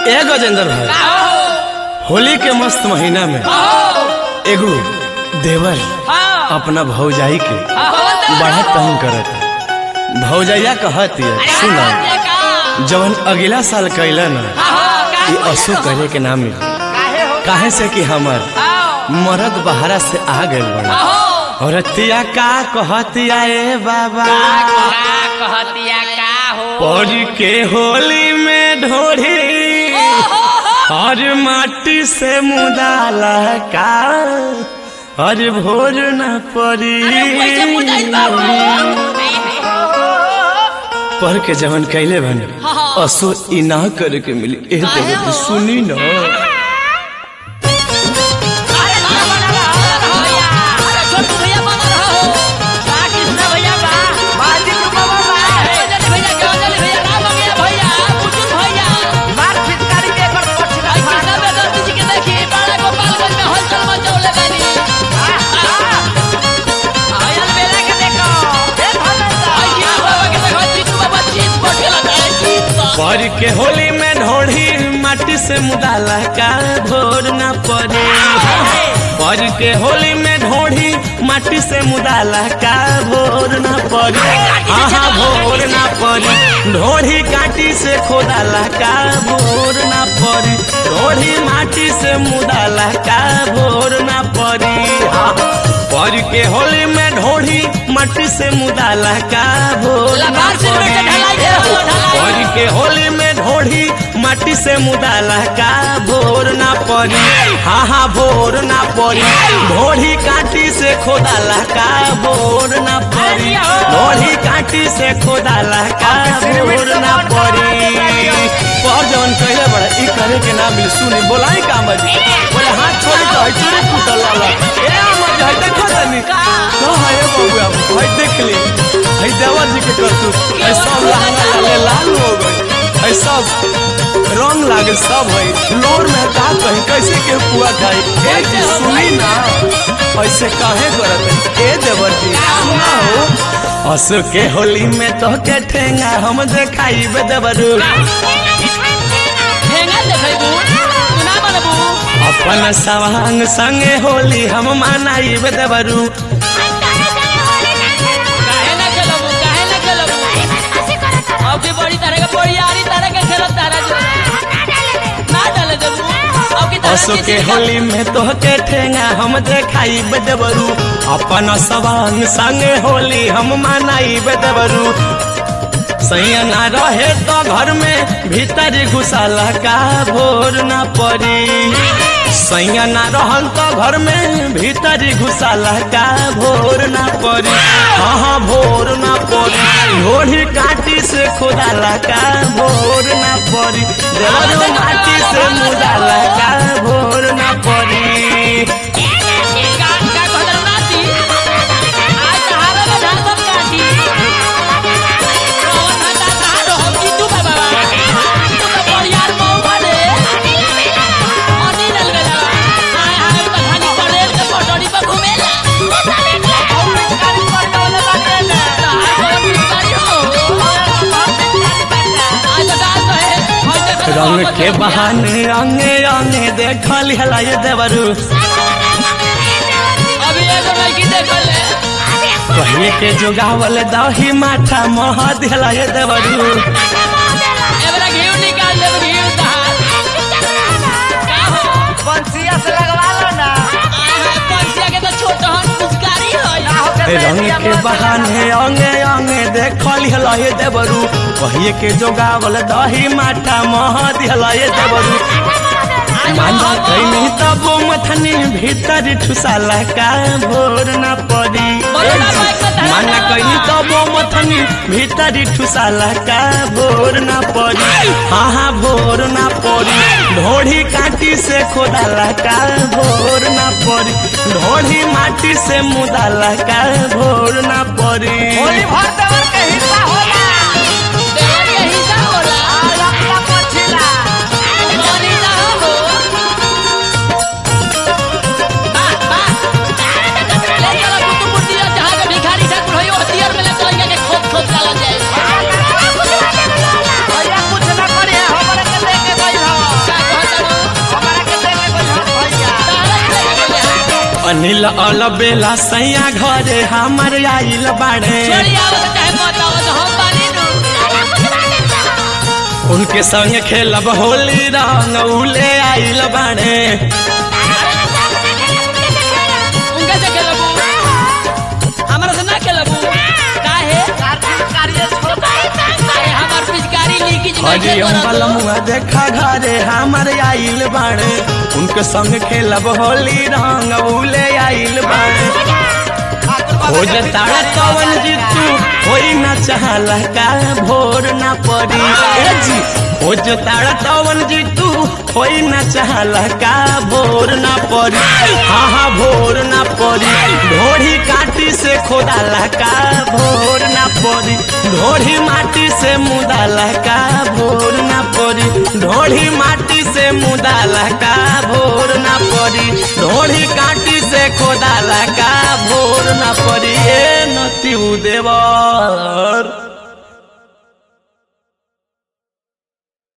ए गजेंद्र भाई होली के मस्त महीना में एगो देवर अपना भौजाई के बड़ा तंग करत भौजैया कहत है सुना जवन अगला साल कैला ना ये असो करे के ना मिली काहे से कि हमर मरद बहरा से आ गइल बड़ा और तिया का कहतिया ए बाबा कहतिया का हो पौज के होली में ढोढ़ी और माटी से मुदाला का और भोर न पड़ी पढ़ के जवन कैले बन असो ई ना करे के मिली ए देव सुनी ना पढ़ के होली में ढोढ़ी माटी से मुदाला का भोर न पड़े पढ़ के होली में ढोढ़ी माटी से मुदाला का भोर न पड़े हाँ भोर न पड़े ढोढ़ी काटी से खोदाला का भोर न पड़े ढोढ़ी माटी से मुदाला का भोर न पड़े हाँ पढ़ के होली में ढोढ़ी माटी से मुदाला का भोर न पड़े पढ़ के होली में ढोढ़ी माटी से मुदाला का भोर ना पड़ी हाँ हाँ भोर ना पड़ी ढोढ़ी काटी से खोदाला का भोर ना पड़ी ढोढ़ी काटी से खोदाला का भोर ना पड़ी पर जवन कहले बड़ा ई करे के ना मिल सुनी बोलाई का मजी बोले हाथ छोड़ी तो है चूड़ी फूटल लाला ए मजी है देखो तनी तो है बबुआ भाई देख ली है देवर जी के करतूत है सब लहंगा लाले लाल हो गई है सब रंग लागे सब है लोर में का कहीं कैसे के पुआ खाई ए जी सुनी ना ऐसे काहे करत ए देवर जी सुना हो असु के होली में तो के ठेंगा हम देखाई बे देवरू अपन सवांग संगे होली हम मनाई बे देवरू अभी बड़ी तरह का बड़ी यारी तरह का खेलत तारा जो ना डाले जब अब की तरह असु के होली में तो के ठेंगा हम देखाई बे देवरू अपन सवांग संगे होली हम मनाई बे देवरू सैया ना रहे तो घर में भीतर घुसाला का भोर ना पड़ी सैया ना रहल तो घर में भीतर घुसाला का भोर ना पड़ी हाँ हाँ भोर ना पड़ी घोड़ी काटी से खोदाला का भोर ना पड़ी देवरो माटी से मुदाला का भोर ना पड़ी का का कहल नाती आज सहारा में धान सब काटी कौन हटा धान हो की तू बाबा तू तो बड़ी यार मऊ बने अनी डल गया आय हाय तो धानी पड़ेल के पटोड़ी पर घूमेला और पिचकारी पर डोले बाटेला हाय कोई पिचकारी हो आज डाल तो है और देखो रंग के बहाने अंगे अंगे देखल हला ये देवरू अभी एगो लड़की देखल है पहले के जोगावल दही माथा मह दिला ये देवरू एबरा घीव निकाल देब घीव दहार का हो बंसिया से लगवा लो ना आय हाय पंछिया के तो छोट हन पुचकारी होय रंग के बहाने अंगे अंगे देखल हला ये देवरू पहले के जोगावल दही माथा मह दिला ये देवरू माना कैनी तब मथनी भीतर ठुसाला का भोर न पड़ी माना कैनी तब मथनी भीतर ठुसाला का भोर न पड़ी हाँ हाँ भोर न पड़ी ढोढ़ी काटी से खोदाला का भोर न पड़ी ढोढ़ी माटी से मुदाला का भोर न पड़ी होली भर देवर के हिस्सा होला देवर के हिस्सा होला और अपना पछिला मोनी ना हो बा बा ले चला कुतु कुटिया जहां के भिखारी ठाकुर होई हथियार में ले चल के खोप खोप चला जाए भैया कुछ ना करिए हमरे के लेके गइल हो अनिल अलबेला सैया घरे हमर आइल बाड़े छोड़ी आवत चाहे मत आवत हम बानी नु उनके संग खेलब होली रंग उले आइल बाड़े उनके से खेलबू हमरा से ना खेलबू काहे कार्तिक कार्य छोटा अरे हमर पिचकारी लीकेज हरी नहीं करत बलमुआ देखा घरे हमर आइल बाड़े उनके संग खेलब होली रंग उले आइल बाड़े हो जताड़ा कवन जीतू होई ना चाहला का भोर ना पड़ी ए जी हो जताड़ा कवन जीतू होई ना चाहला का भोर ना पड़ी हाँ हाँ भोर ना पड़ी ढोढ़ी काटी से खोदाला का भोर ना पड़ी ढोढ़ी माटी से मुदाला का भोर ना पड़ी ढोढ़ी माटी से मुदाला का भोर ना पड़ी ढोढ़ी काटी से खोदाला का भोर ना पड़ी ए नती देवर